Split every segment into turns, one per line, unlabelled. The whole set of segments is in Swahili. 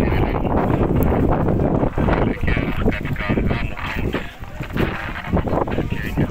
kuelekea katika Lamu County ya Kenya.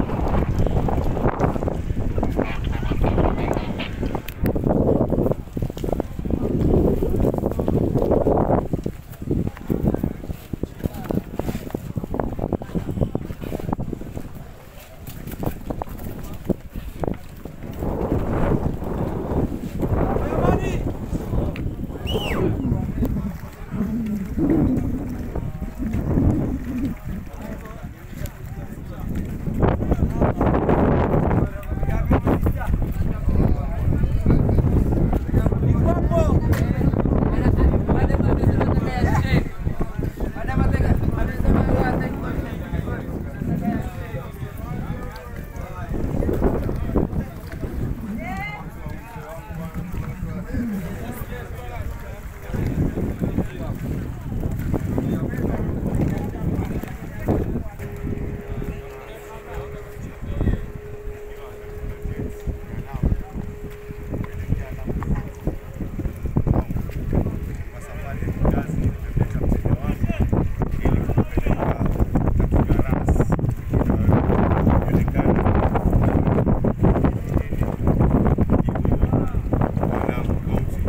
kwa safari ya kikazi nimemleta mteja wangu ili kumpeleka katika ras inayojulikana Lamu County.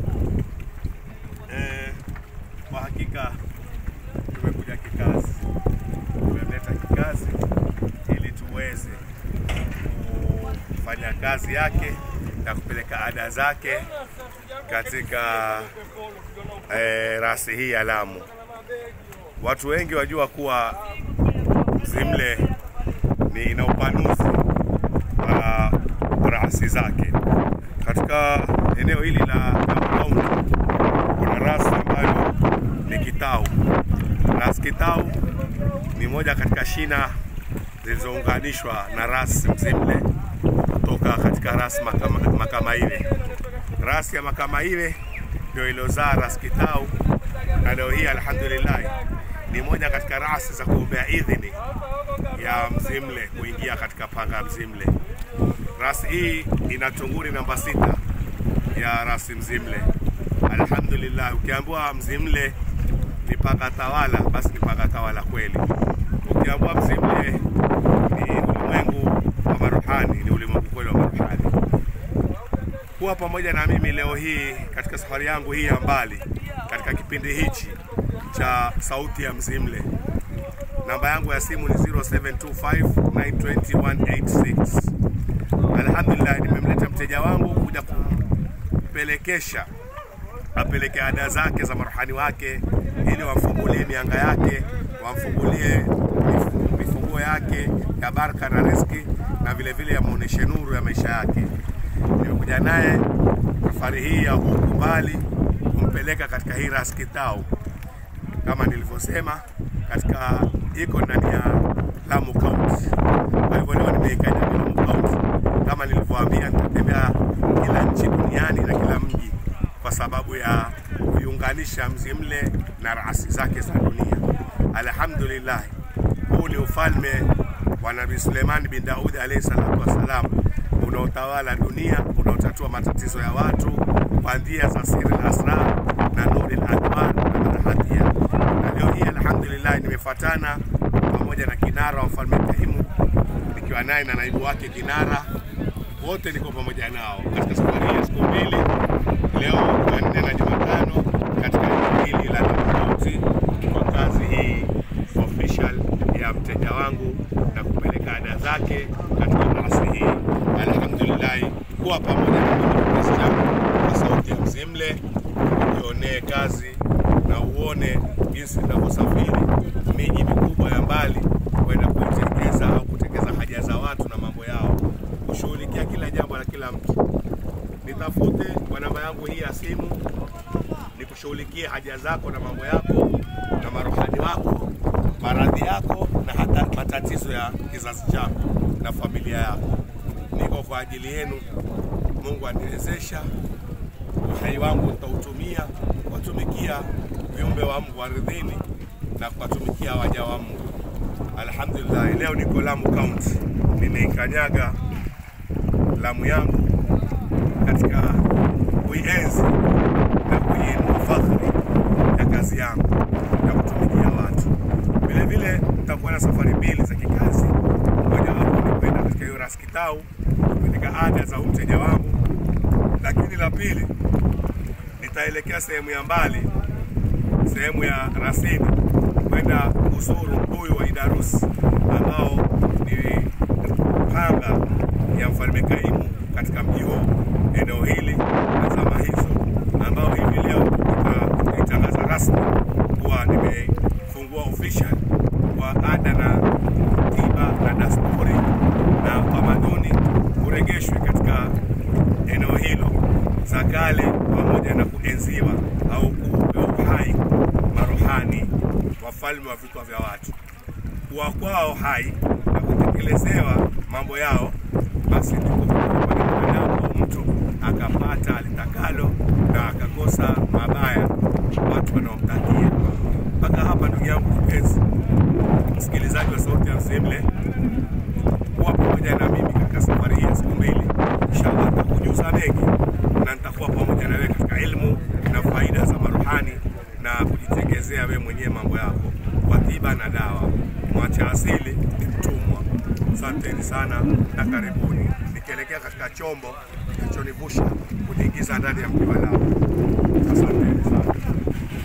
Eh, Kwa hakika tumekuja kikazi, tumemleta kikazi ili tuweze kufanya kazi yake na kupeleka ada zake katika eh, rasi hii ya Lamu. Watu wengi wajua kuwa Mzimle ni ina upanuzi wa rasi zake. Katika eneo hili la Lamu County kuna rasi ambayo ni Kitau. Rasi Kitau ni moja katika shina zilizounganishwa na rasi Mzimle kutoka katika rasi Makama, Makamaile. Rasi ya Makamaile ndio iliyozaa rasi Kitau, na leo hii alhamdulillah ni moja katika rasi za kuombea idhini ya Mzimle kuingia katika panga ya Mzimle. Rasi hii ina tunguri namba sita ya rasi Mzimle. Alhamdulillah, ukiambiwa Mzimle ni panga tawala, basi ni panga tawala kweli. Ukiambiwa Mzimle ni ulimwengu wa maruhani, ni ulimwengu kweli wa maruhani. Kuwa pamoja na mimi leo hii katika safari yangu hii ya mbali, katika kipindi hichi cha Sauti ya Mzimle. Namba yangu ya simu ni 0725920186. Alhamdulillah, nimemleta mteja wangu kuja kumpelekesha apeleke ada zake za maruhani wake ili wamfungulie mianga yake, wamfungulie mifu- mifunguo yake ya baraka na riski, na vile vile yamuoneshe nuru ya maisha yake. Nimekuja naye safari hii ya huku mbali kumpeleka katika hii Ras Kitau kama nilivyosema, katika iko ndani ya Lamu County. Kwa hivyo leo nimeikanyaga Lamu County, kama nilivyoambia, nitatembea kila nchi duniani na kila mji kwa sababu ya kuiunganisha Mzimle na rasi zake za dunia. Alhamdulillah, huu ni ufalme wa Nabii Suleiman bin Daudi alayhi salatu wassalam unaotawala dunia, unaotatua matatizo ya watu kwa njia za siri al-asrar na nuri al-anwar na marahatia. Na leo hii alhamdulillah, nimefuatana pamoja na kinara wa mfalme Ibrahimu, nikiwa naye na naibu wake kinara, wote niko pamoja nao katika safari hii ya siku mbili, leo Jumanne na Jumatano, katika eneo hili la Lamu County kwa kazi hii official ya mteja wangu na kupeleka ada zake katika rasi hii. Alhamdulillah, kuwa pamoja na mimi kiasi changu kwa sauti ya Mzimle, ujionee kazi na uone jinsi ninavyosafiri miji mikubwa ya mbali kwenda kuitekeza au kutekeza haja za watu na mambo yao, kushughulikia kila jambo la kila mtu. Nitafute kwa namba yangu hii ya simu nikushughulikie haja zako na mambo yako na marohani wako, maradhi yako na hata matatizo ya kizazi chako na familia yako. Niko kwa ajili yenu. Mungu aniwezesha, uhai wangu nitautumia kuwatumikia viumbe wa Mungu ardhini na kuwatumikia waja wa Mungu. Alhamdulillah, leo niko Lamu County, nimeikanyaga Lamu yangu katika kuienzi na kuiinua fadhili ya kazi safari mbili za kikazi. Mojawapo ni kwenda katika hiyo Ras Kitau katika ada za mteja wangu, lakini la pili nitaelekea sehemu ya mbali, sehemu ya Rasini kwenda kuzuru mbuyu wa Idarus ambao ni panga ya mfalme Kaimu katika mji huo, eneo hili na zama hizo, ambao hivi leo nitaitangaza rasmi kuwa nimefungua official kwa ada na tiba na dasturi na utamaduni uregeshwe katika eneo hilo za kale, pamoja na kuenziwa au kupewa uhai maruhani wafalme wa vichwa vya watu, kuwa kwao hai na kutekelezewa mambo yao, basi ndipo mwanadamu mtu akapata alitakalo na akakosa mabaya watu wanaomtakia. Mpaka hapa, ndugu yangu kipenzi msikilizaji wa Sauti ya Msemle, kuwa pamoja na mimi katika safari hii ya siku mbili, inshallah nitakujuza mengi na nitakuwa pamoja na wewe katika elimu na faida za maruhani na kujitengezea wewe mwenyewe mambo yako kwa tiba na dawa. Mwacha asili ni mtumwa. Asanteni sana na karibuni, nikielekea katika chombo kilichonivusha kuniingiza ndani ya mji wa Lamu. Asanteni sana.